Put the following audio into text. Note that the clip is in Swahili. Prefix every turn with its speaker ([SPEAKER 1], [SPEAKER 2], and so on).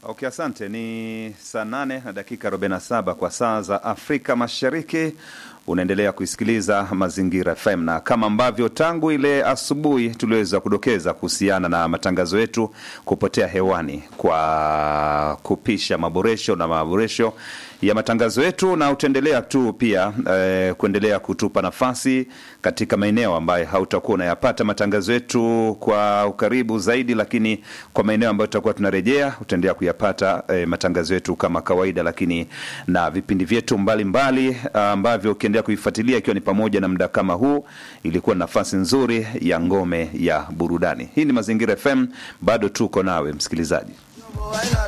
[SPEAKER 1] Okay, asante. Ni saa nane na dakika 47 kwa saa za Afrika Mashariki. Unaendelea kuisikiliza Mazingira FM na kama ambavyo tangu ile asubuhi tuliweza kudokeza kuhusiana na matangazo yetu kupotea hewani kwa kupisha maboresho na maboresho ya matangazo yetu, na utaendelea tu pia eh, kuendelea kutupa nafasi katika maeneo ambayo hautakuwa unayapata matangazo yetu kwa ukaribu zaidi, lakini kwa maeneo ambayo tutakuwa tunarejea utaendelea kuyapata eh, matangazo yetu kama kawaida, lakini na vipindi vyetu mbalimbali ambavyo ukiendelea kuifuatilia, ikiwa ni pamoja na muda kama huu, ilikuwa nafasi nzuri ya ngome ya burudani. Hii ni Mazingira FM, bado tuko nawe msikilizaji.